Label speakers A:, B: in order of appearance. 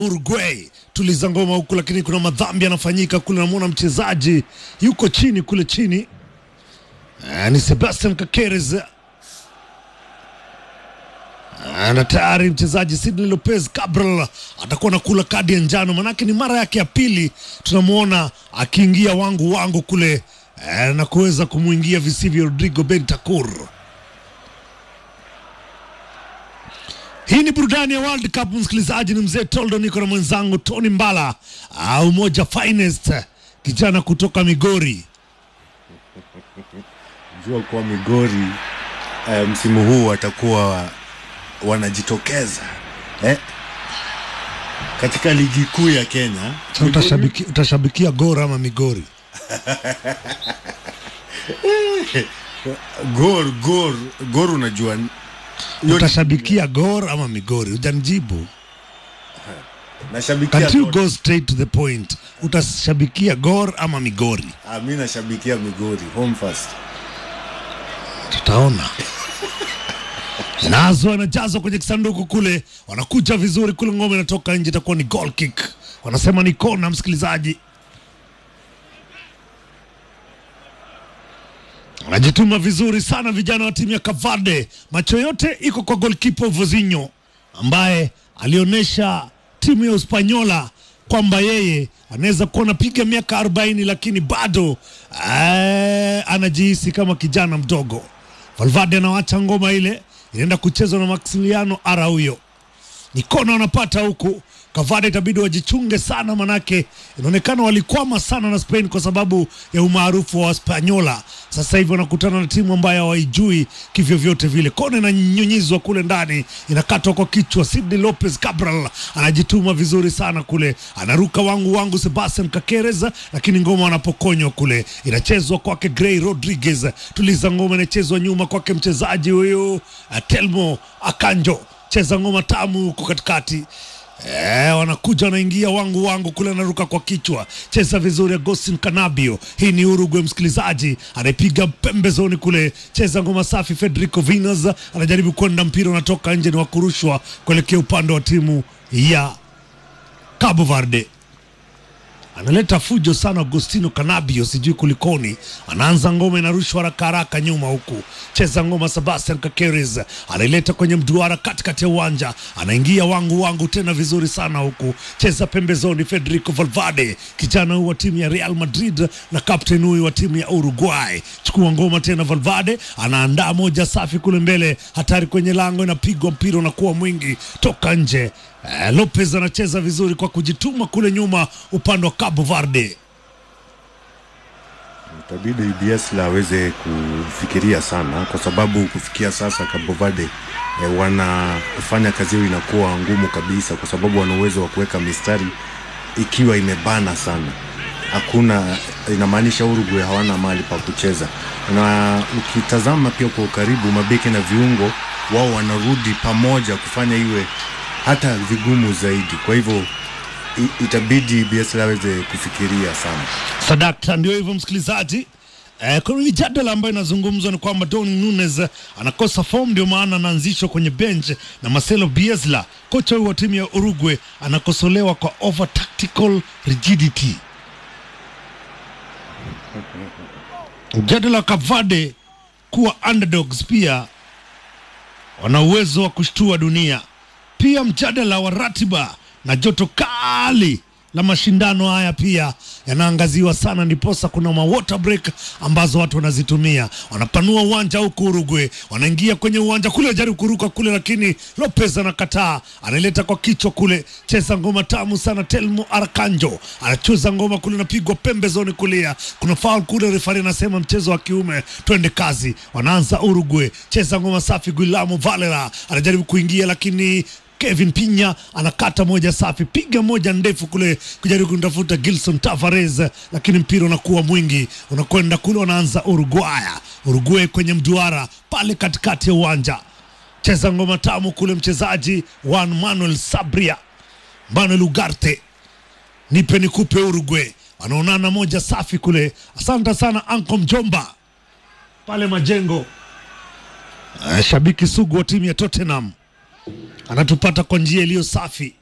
A: Uruguay tuliza ngoma huku, lakini kuna madhambi yanafanyika kule. Namwona mchezaji yuko chini kule chini, Eh, ni Sebastian Kakeres Eh, na tayari mchezaji Sidney Lopez Cabral atakuwa nakula kadi ya njano, manake ni mara yake ya pili tunamwona akiingia wangu wangu kule eh, na kuweza kumwingia visivyo Rodrigo Bentancur. Hii ni burudani ya World Cup, msikilizaji. Ni mzee Toldo, niko na mwenzangu Tony Mbala, au umoja finest, kijana kutoka Migori.
B: jua kuwa Migori eh, msimu huu watakuwa wanajitokeza eh? katika ligi kuu ya Kenya.
A: Sasa utashabiki, utashabikia Gor ama Migori?
B: Gor, Gor, Gor unajua hiyo-
A: Utashabikia Gor ama Migori? Hujanijibu.
B: nashabikia
A: Can't you
B: Gor.
A: go straight to the point? Utashabikia Gor ama Migori?
B: Ah, mi nashabikia Migori home first.
A: Tutaona. Nazo anajazwa kwenye kisanduku kule, wanakuja vizuri kule, ngome inatoka nje, itakuwa ni goal kick. Wanasema ni kona, msikilizaji. Wanajituma vizuri sana vijana wa timu ya Kavade. Macho yote iko kwa golkipa Vozinho ambaye alionyesha timu ya Uspanyola kwamba yeye anaweza kuwa anapiga miaka 40 lakini bado eh, anajihisi kama kijana mdogo. Valverde anawacha ngoma ile inaenda kuchezwa na Maximiliano Araujo ni kona wanapata huku. Kavada itabidi wajichunge sana, manake inaonekana walikwama sana na Spain kwa sababu ya umaarufu wa Waspanyola. Sasa hivi wanakutana na timu ambayo hawaijui kivyovyote vile. Kona inanyunyizwa kule ndani, inakatwa kwa kichwa. Sidney Lopez Cabral anajituma vizuri sana kule, anaruka wangu wangu Sebastian Kakeres, lakini ngoma wanapokonywa kule, inachezwa kwake Gray Rodriguez. Tuliza ngoma inachezwa nyuma kwake mchezaji huyu eh, Telmo Akanjo cheza ngoma tamu huko katikati. Eh, wanakuja wanaingia wangu wangu kule, anaruka kwa kichwa, cheza vizuri Agustin Canabio. Hii ni Uruguay, msikilizaji, anaipiga pembezoni kule, cheza ngoma safi. Federico Vinas anajaribu kwenda, mpira unatoka nje, ni wa kurushwa kuelekea upande wa timu ya Cabo Verde analeta fujo sana Agostino Canabio, sijui kulikoni. Anaanza ngoma inarushwa haraka haraka nyuma huku, cheza ngoma Sebastian Kakeres anaileta kwenye mduara katikati ya uwanja, anaingia wangu wangu tena vizuri sana huku, cheza pembezoni. Federico Valverde, kijana huyu wa timu ya Real Madrid na captain huyu wa timu ya Uruguay, chukua ngoma tena. Valverde anaandaa moja safi kule mbele, hatari kwenye lango, inapigwa mpira unakuwa mwingi toka nje. Eh, Lopez anacheza vizuri kwa kujituma kule nyuma upande wa Cabo Verde.
B: Itabidi UBS la aweze kufikiria sana, kwa sababu kufikia sasa Cabo Verde eh, wanafanya kazi hiyo inakuwa ngumu kabisa, kwa sababu wana uwezo wa kuweka mistari ikiwa imebana sana. Hakuna, inamaanisha Uruguay hawana mahali pa kucheza, na ukitazama pia kwa ukaribu, mabeki na viungo wao wanarudi pamoja kufanya iwe hata vigumu zaidi. Kwa hivyo i- itabidi UBS la aweze kufikiria sana.
A: Sadakta, ndio hivyo msikilizaji. Eh, kuna mijadala ambayo inazungumzwa ni kwamba Darwin Nunes anakosa form, ndio maana anaanzishwa kwenye bench na Marcelo Bielsa, kocha huyu wa timu ya Uruguay, anakosolewa kwa over tactical rigidity. Mjadala wa Kavade kuwa underdogs pia wana uwezo wa kushtua dunia. Pia mjadala wa ratiba na joto kali la mashindano haya pia yanaangaziwa sana, ndiposa kuna ma water break ambazo watu wanazitumia. Wanapanua uwanja huku Uruguay, wanaingia kwenye uwanja kule, wajaribu kuruka kule, lakini Lopez anakataa, anaileta kwa kichwa kule, cheza ngoma tamu sana. Telmo Arkanjo anacheza ngoma kule, napigwa pembezoni kulia, kuna foul kule, refari anasema mchezo wa kiume, twende kazi. Wanaanza Uruguay, cheza ngoma safi. Guillermo Valera anajaribu kuingia, lakini Kevin Pinya anakata moja safi, piga moja ndefu kule kujaribu kumtafuta Gilson Tavares, lakini mpira unakuwa mwingi, unakwenda kule, wanaanza Uruguaya. Uruguay kwenye mduara pale katikati ya uwanja, cheza ngoma tamu kule, mchezaji Juan Manuel Sabria, Manuel Ugarte, nipe nikupe. Uruguay wanaonana moja safi kule. Asante sana Anko Mjomba pale Majengo, Eh, shabiki sugu wa timu ya Tottenham anatupata kwa njia iliyo safi.